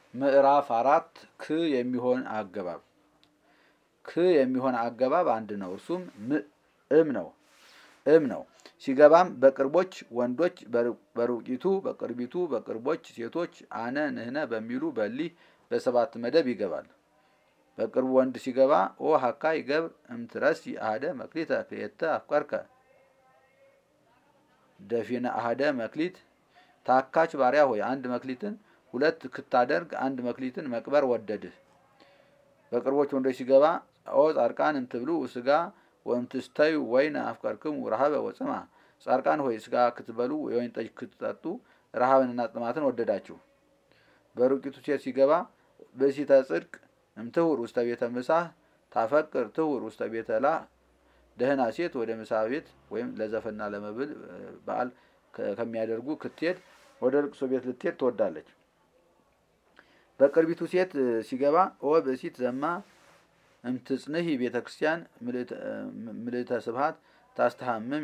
ምዕራፍ አራት ክ የሚሆን አገባብ ክ የሚሆን አገባብ አንድ ነው። እርሱም እም ነው እም ነው። ሲገባም በቅርቦች ወንዶች በሩቂቱ በቅርቢቱ በቅርቦች ሴቶች አነ ንህነ በሚሉ በሊህ በሰባት መደብ ይገባል። በቅርቡ ወንድ ሲገባ ኦ ሀካ ይገብር እምትረሲ አህደ መክሊተ ክልኤተ አፍቀርከ ደፊነ አህደ መክሊት ታካች ባሪያ ሆይ አንድ መክሊትን ሁለት ክታደርግ አንድ መክሊትን መቅበር ወደድህ። በቅርቦች ወንዶች ሲገባ ኦ ጻድቃን እምትብሉ ስጋ ወእምትስተዩ ወይነ አፍቀርክሙ ረሃበ ወጽማ ጻድቃን ሆይ ስጋ ክትበሉ የወይን ጠጅ ክትጠጡ ረሃብንና ጥማትን ወደዳችሁ። በሩቂቱ ሴት ሲገባ ብእሲተ ጽድቅ እምትሁር ውስተ ቤተ ምሳህ ታፈቅር ትሁር ውስተ ቤተ ላህ ደህና ሴት ወደ ምሳ ቤት ወይም ለዘፈና ለመብል በዓል ከሚያደርጉ ክትሄድ ወደ ልቅሶ ቤት ልትሄድ ትወዳለች። በቅርቢቱ ሴት ሲገባ ኦ ብእሲት ዘማ እምትጽንሂ ቤተ ክርስቲያን ምልእተ ስብሃት ታስተሃምሚ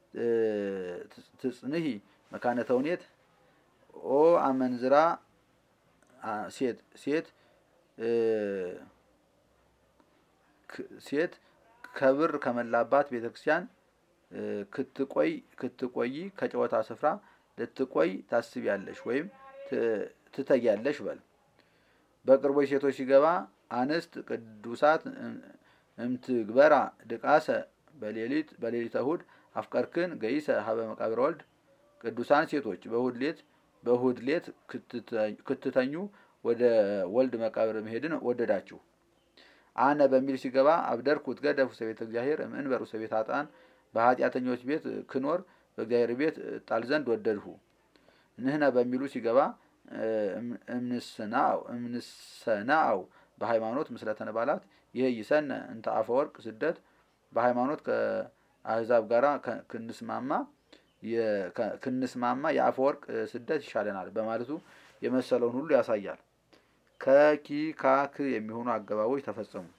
ትጽንሂ መካነ ተውኔት ኦ አመንዝራ ሴት ሴት ሴት ከብር ከመላባት ቤተ ክርስቲያን ክትቆይ ክትቆይ ከጨዋታ ስፍራ ልትቆይ ታስቢያለሽ ወይም ትተያለሽ በል። በቅርቦች ሴቶች ሲገባ አንስት ቅዱሳት እምትግበራ ድቃሰ በሌሊት በሌሊተ እሁድ አፍቀርክን ገይሰ ሀበ መቃብረ ወልድ ቅዱሳን ሴቶች በእሁድ ሌት በእሁድ ሌት ክትተኙ ወደ ወልድ መቃብር መሄድን ወደዳችሁ። አነ በሚል ሲገባ አብደርኩ እትገደፍ ውስተ ቤተ እግዚአብሔር እምእንበር ውስተ ቤተ ኃጥአን በኃጢአተኞች ቤት ክኖር በእግዚአብሔር ቤት ጣል ዘንድ ወደድሁ። ንህነ በሚሉ ሲገባ እምንሰናው በሃይማኖት ምስለ ተነባላት ይህ ይሰነ እንተ አፈወርቅ ስደት በሃይማኖት ከአህዛብ ጋራ ክንስማማ ክንስማማ የአፈወርቅ ስደት ይሻለናል በማለቱ የመሰለውን ሁሉ ያሳያል። ከኪ ካክ የሚሆኑ አገባቦች ተፈጸሙ።